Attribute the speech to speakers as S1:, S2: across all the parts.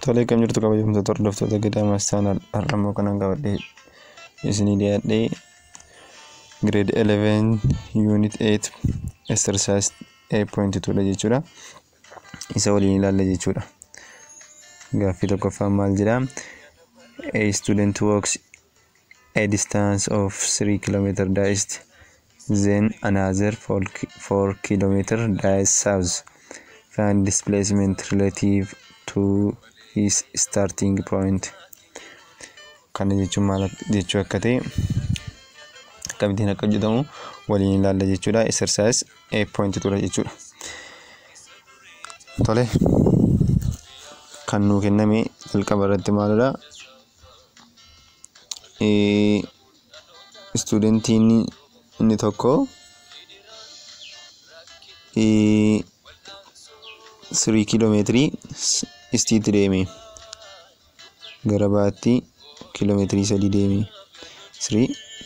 S1: Tolee, kam jirtu kabajamtoota hordoftoota gadaa maastaan har'ammoo kanan qabadhee isinii dhiyaadhee grade 11 unit 8 exercise 8.2 dha jechuudha. Isa waliin ilaalla jechuudha. Gaaffii tokkoffaan maal jedha? A student walks a distance of 3 km east then another 4 km dies south. Find displacement relative to his starting point. Kana jechuun maal jechuu akka ta'e akkamittiin akka hojjetamu waliin ilaalla jechuudha. Exercise 8.2 dha jechuudha. Tole kan nuu kenname jalqaba irratti maalidha? Istuudentiin inni tokko sirii kiiloomeetirii istiitti deeme gara baatti kiiloomeetirii sadii deeme sirii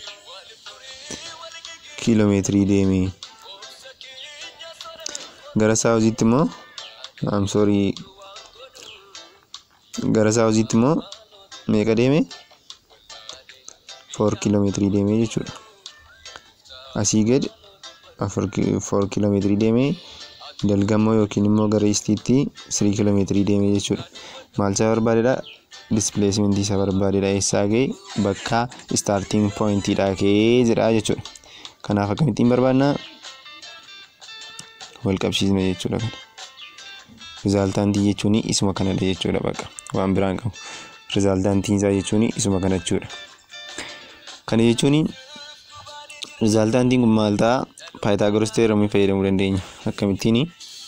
S1: kiiloomeetirii deeme gara saawuziitti immoo am soorii gara saawuziitti immoo meeqa deeme foor kiiloomeetirii deeme jechuudha asii gad foor kiiloomeetirii deeme dalgammoo yookiin immoo gara istiitti sirii kiiloomeetirii deeme jechuudha maal isaa barbaadedha dispileesimentii isaa barbaadedha eessaa ga'e bakka istaartiin pooyintiidha ka'ee jedha jechuudha kanaaf akkamittiin barbaadna wal qabsiisna jechuudha kana rizaaltaantii jechuun isuma kanadha jechuudha bakka waan biraan qabu rizaaltaantiin isaa jechuun isuma kana jechuudha kana jechuun rizaaltaantiin kun maal ta'a paayitaagoras teeramii fayyadamuu dandeenya akkamittiin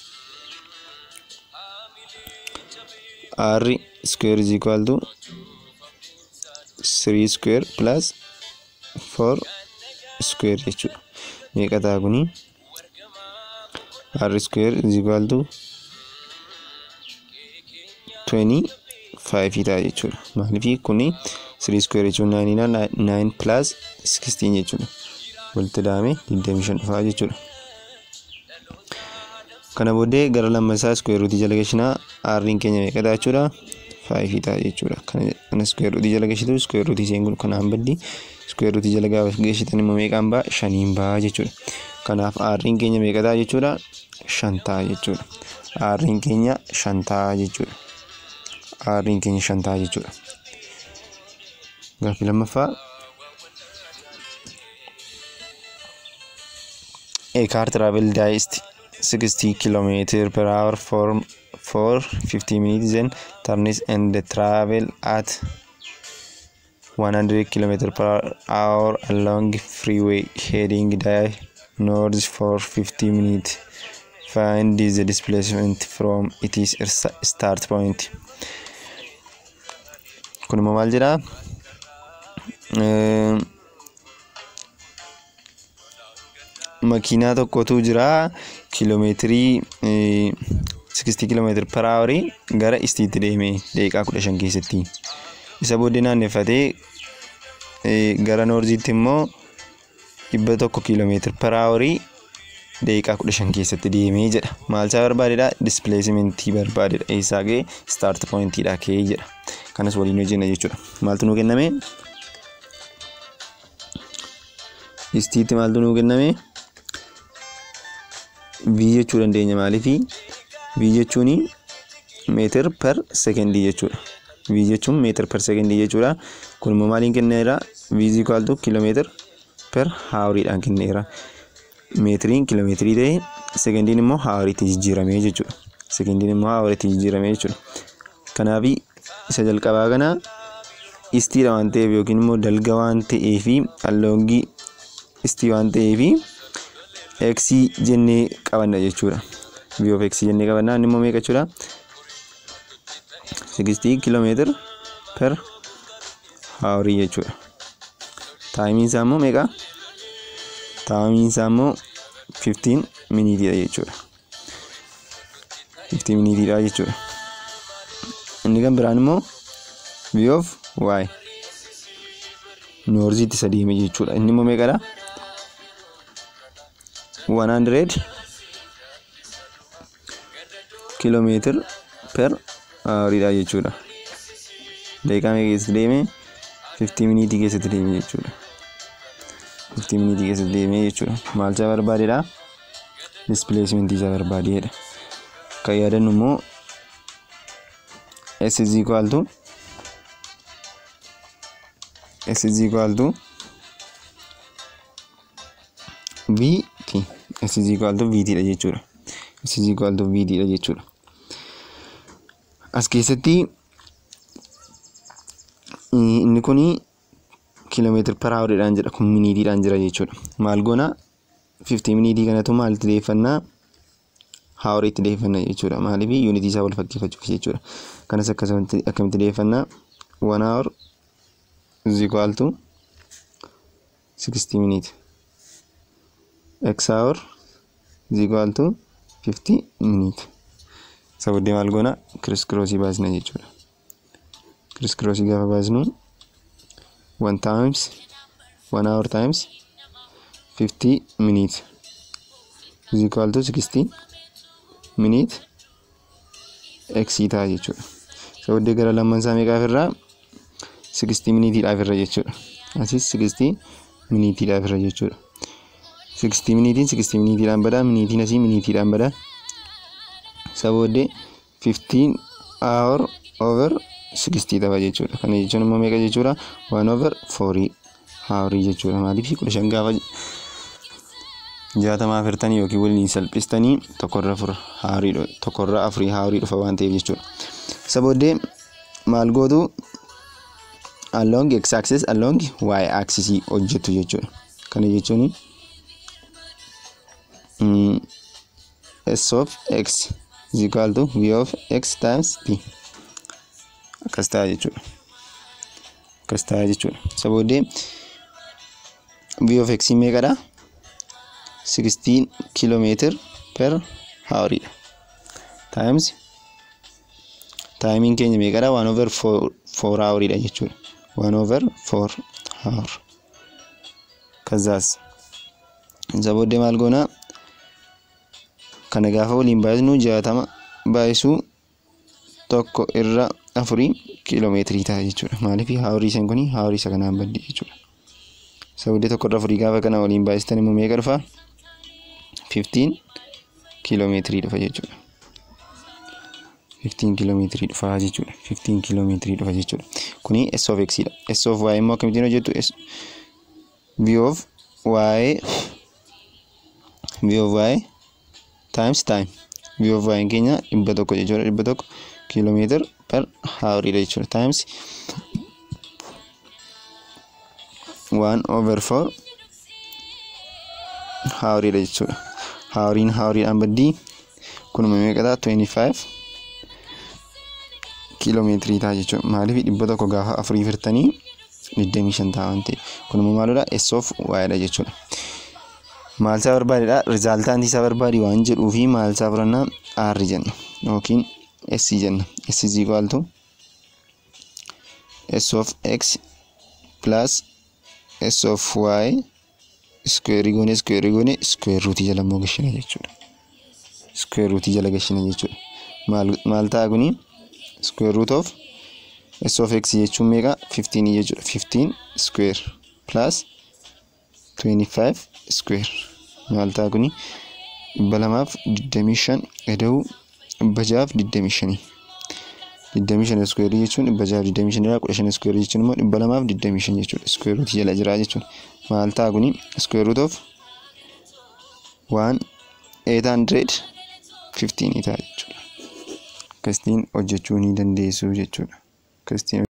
S1: r square is equal to 3 square plus 4 square jechuudha meeqa ta'a kuni r square is equal to 25 ta'a jechuudha maaliif kuni 3 square jechuun 9 9 plus 16 jechuudha walitti daame 25 dhufaa jechuudha. Kana booddee gara lammasaa square rootii jala gashinaa r'n keenya meeqa ta'a jechuudha? 5 ta'a jechuudha. Kana square rootii jala gashitu square rootii isheen kun kanaan baddi square rootii jala gaafa gashitan immoo meeqaan ba'a? Shaniin ba'a jechuudha. Kanaaf r'n keenya meeqa ta'a jechuudha? Shan ta'a jechuudha. r'n keenya shan ta'a jechuudha. r'n keenya shan ta'a jechuudha. Gaaffii lammaffaa A car travel diced 60 km per hour for, for 50 minutes then turns and travel at 100 km per hour along freeway heading due north for 50 minutes. Find the displacement from its start point. Kun immoo maal jedhaa? makiinaa tokkotu jira kiiloomeetirii 60 kiiloomeetiri per haawarii gara istiitti deeme daqiiqaa 15 keessatti isa booddee naannefatee gara noorziitti immoo dhibba tokko kiiloomeetiri per haawarii daqiiqaa 15 keessatti deemee jedha maal isaa barbaadedha dispileesimentii barbaadedha eessaa ga'e staart pooyintiidha ka'ee jedha kanas waliin hojjenna jechuudha maaltu nuu kenname istiitti maaltu nuu kenname v jechuu dandeenya maaliifi v jechuun meetir per sekendii jechuudha v jechuun meetir per sekendii jechuudha kun immoo maaliin kenneera v is equal to kiiloomeetir per haawariidhaan kenneera meetiriin kiiloomeetirii ta'e sekendiin immoo haawariitti jijjiiramee jechuudha sekendiin immoo haawariitti jijjiiramee jechuudha kanaaf isa jalqabaa kana istiidha waan ta'eef yookiin immoo dalga waan ta'eefi alloongii istii waan ta'eefi x jennee qabanna jechuudha. v of x jennee qabanna inni immoo meeqa jechuudha? 60 kiiloomeetira per haawarii jechuudha. Taayimiin isaa immoo meeqa? Taayimiin isaa immoo 15 miniitiidha jechuudha. 15 miniitiidha jechuudha. Inni kan biraan immoo v of y noorziitti isa deeme jechuudha. Inni immoo meeqadha? 100 kiiloomeetira per hawariidha jechuudha. Daqiiqaa meeqa keessatti deeme? 50 miniitii keessatti deeme jechuudha. 50 miniitii keessatti deeme jechuudha. Maal isaa barbaadeedha? Displacement isaa barbaadeedha. Kan yaadannu immoo S is equal to S is equal to VT. S is equal to VT dha jechuudha. S is equal to VT dha jechuudha. As keessatti inni kuni kiiloomeetira per hawuriidhaan jedha kun miniitiidhaan jira jechuudha. Maal goona 50 miniitii kanatu maalitti deeffannaa hawuriitti deeffannaa jechuudha. Maaliif yuunitii isaa wal fakkeeffachuuf jechuudha. Kanas akkasumatti akkamitti deeffannaa 1 hour is equal to 60 minute. X hour is equal to 50 minute. Isa booddee maal goona kiriis kiroosii baasna jechuudha. Kiriis kiroosii gaafa baasnu 1 times 1 hour times 50 minute is equal to 60 minute x ta'a jechuudha. Isa booddee gara lamman isaa meeqaaf irraa 60 minitiidhaaf irra jechuudha. Asis 60 minitiidhaaf irra jechuudha. 60 miniitiin 60 minitiidhaan badaa miniitiin asii miniitiidhaan badaa. Isa booddee 15 hour over 60 ta'a jechuudha. Kana jechuun immoo meeqa jechuudha? 1 over 4 haarii jechuudha. Maaliif kudha shan gaafa jaatamaa afurtanii yookiin waliin salphistanii tokkorra afur haarii tokkorra afurii haarii dhufa waan ta'eef jechuudha. Isa booddee maal gootu along x axis along y axis hojjetu jechuudha. Kana jechuun s of x is equal to v of x times p akkas ta'a jechuudha. Akkas ta'a jechuudha. Isa booddee v of x meeqadha? 16 kilometer per hawriidha. Times taayimiin keenya meeqadha? 1 over 4 hawriidha jechuudha. 1 over 4 hour. Kazaas isa booddee maal goona? Kana gaafa waliin baay'isnu jaatama baay'isuu tokko irra afurii kiiloomeetirii ta'a jechuudha. Maaliif hawrii isaan kuni hawrii isa kanaan baddi jechuudha. Isa booddee tokko irra afurii gaafa kana waliin baay'istan immoo meeqa dhufa? 15 kiiloomeetirii dhufa jechuudha. 15 kiiloomeetirii dhufa jechuudha. 15 kiiloomeetirii dhufa jechuudha. Kuni S of X dha. S of Y immoo akkamittiin hojjettu? V of Y V of Y times time. V of Y keenya dhibba tokko jechuudha. Dhibba tokko kiiloomeetira per hawriidha jechuudha. Times 1 over 4 hawriidha jechuudha. Hawriin hawriidhaan baddii kunuma meeqadha? 25 kiiloomeetirii ta'a jechuudha. Maaliif dhibba tokko gaafa afurii firtanii 25 ta'a waan ta'eef. Kunimmoo maalidha? S of Y dha jechuudha. Maal isaa barbaadedha? Rizaaltaantii isaa barbaadi waan jedhuu fi maal isaa fudhannaa? R jenna yookiin S jenna. S is equal to S of X plus S of Y square goone square goone square ruutii jala immoo gashina jechuudha. Square ruutii jala gashina jechuudha. Maal maal ta'a kuni? Square root of S of X jechuun meeqa? 15 jechuudha. 15 square plus 25 square. Maal ta'a kuni? dhibba lamaaf digdamii shan eda'uu dhibba jahaaf digdamii shanii. Digdamii shan iskuweerii jechuun dhibba jahaaf digdamii shanirraa kudha shan iskuweerii jechuun immoo dhibba lamaaf digdamii shan jechuudha. Iskuweeruuti jala jira jechuudha. Maal ta'a kuni? Iskuweeruut of waan eight hundred fifteen ta'a jechuudha. Akkasitiin hojjechuu ni dandeessu jechuudha. Akkasitiin